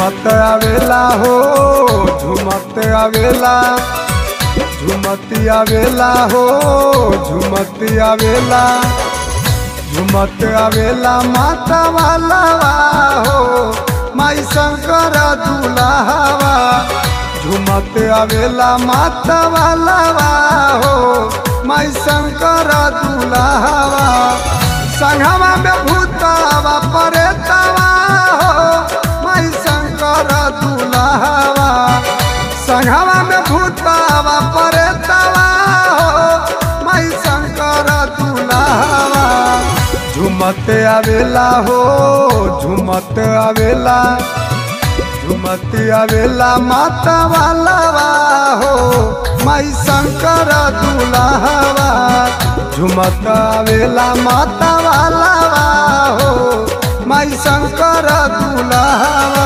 झुमत आवेला हो झुमत आवेला झुमती आवेला हो झुमती आवेला झुमत आवेला माता वाला हो माई शंकर दुलावा झुमत आवेला माता वाला हो माई शंकर दुलावा संघवा में भूतावा परेतावा हो माई शंकर दुलावा संघवा में भूतावा परेतावा हो माई शंकर दुलावा झुमत आवेला हो झुमत आवेला झुमत आवेला माता वाला हो माई शंकर दुलावा झुमत आवेला माता वाला हो माई शंकर दुलावा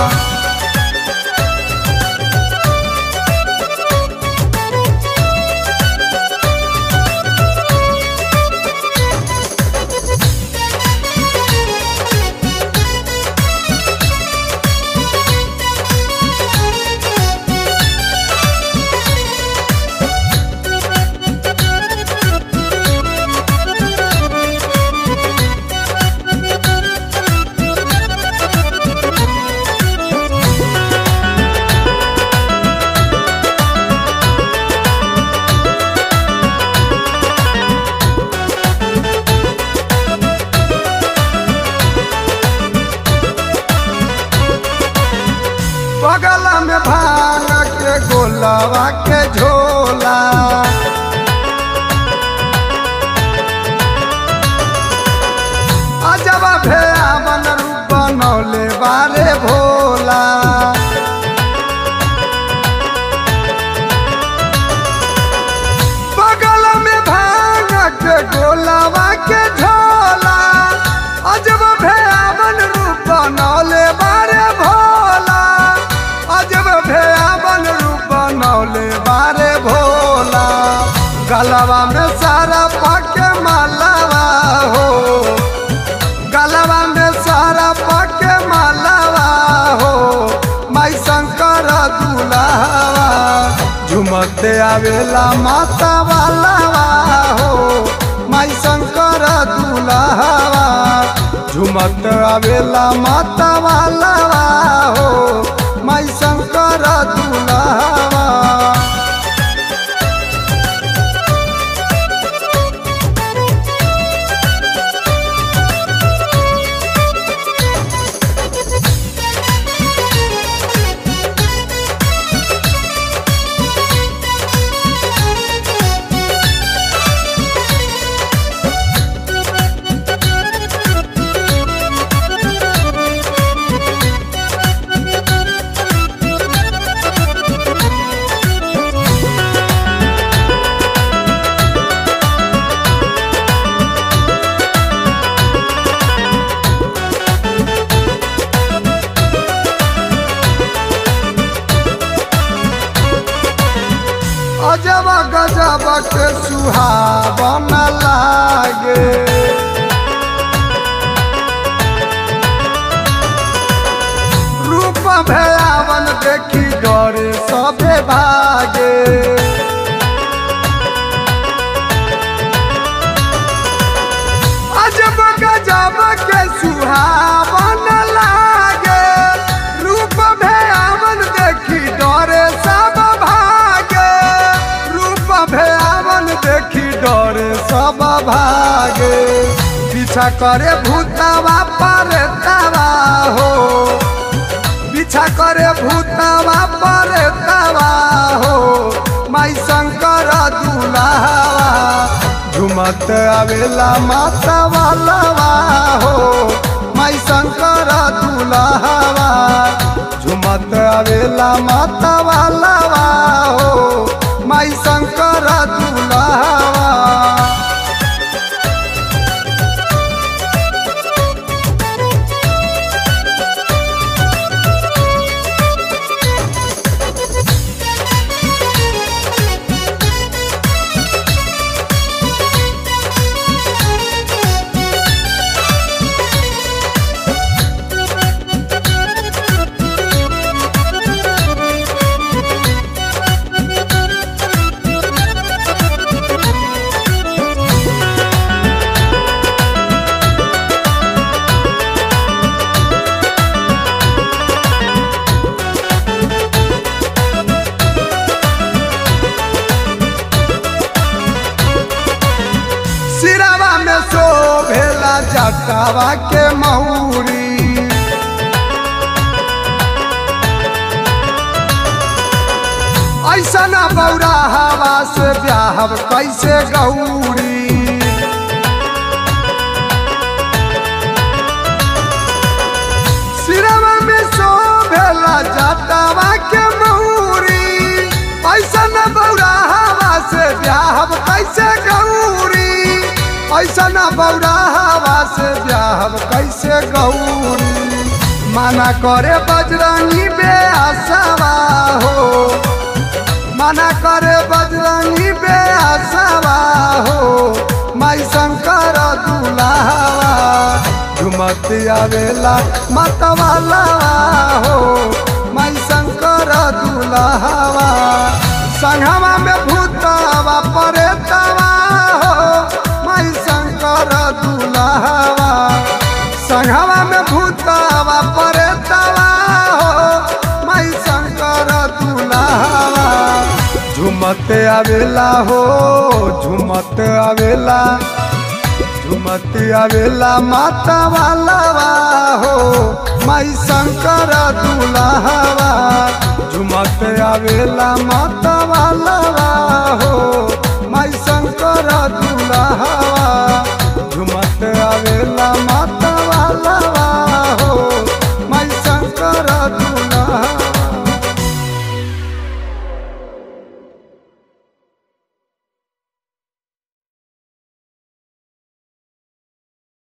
बगल में भांग के गोलवा के झोला अजब भेवन रूप बनौले बारे भोला बगल में भांग के गोलवा के झोला अजब भेवन रूप बनौले बारे भोला अजब भेवन रूप बनौले बारे भोला गलवा में सारा पाके मालावा हो गलवा में सारा पाके मालावा हो माई शंकर दुलावा झुमत आवेला माता वाला हो माई शंकर दुलावा झुमत आवेला माता वाला हो माई शंकर दुलावा अजब गजब के सुहावन लागे रूप भयावन देखी डरे सबे भागे अजब गजब के सुहावन लागे रूप भयावन देखी डरे सब भागे रूप भयावन देखी डरे सब भागे पीछा करे भूतवा पर तवा हो पीछा करे भूतवा पर तवा हो माई शंकर दुलावा झुमत आवेला माता वाला हो माई शंकर दुलावा झुमत आवेला माता वाला हो माई शंकर दुलावा जाटावा के मऊरी ऐसा न बौरा हवा से ब्याहब कैसे गौरी सिरवा में शोभेला जाटावा के मऊरी ऐसा न बौरा हवा से ब्याहब कैसे गौरी ऐसा न बौरा हवा से ब्याहब कैसे गौरी माना करे बजरंगी बेआसवा हो मना करे बजरंगी बेआसवा हो माई शंकर दुलावा झुमत आवेला मतवाला हो माई शंकर दुलावा संघवा में भूतवा परेतवा हो माई शंकर दुलावा संघवा में भूतवा परेतवा हो माई शंकर दुलावा झुमत आवेला हो झुमत आवेला झुमत आवेला माता वाला हो माई शंकर दुलावा झुमत आवेला माता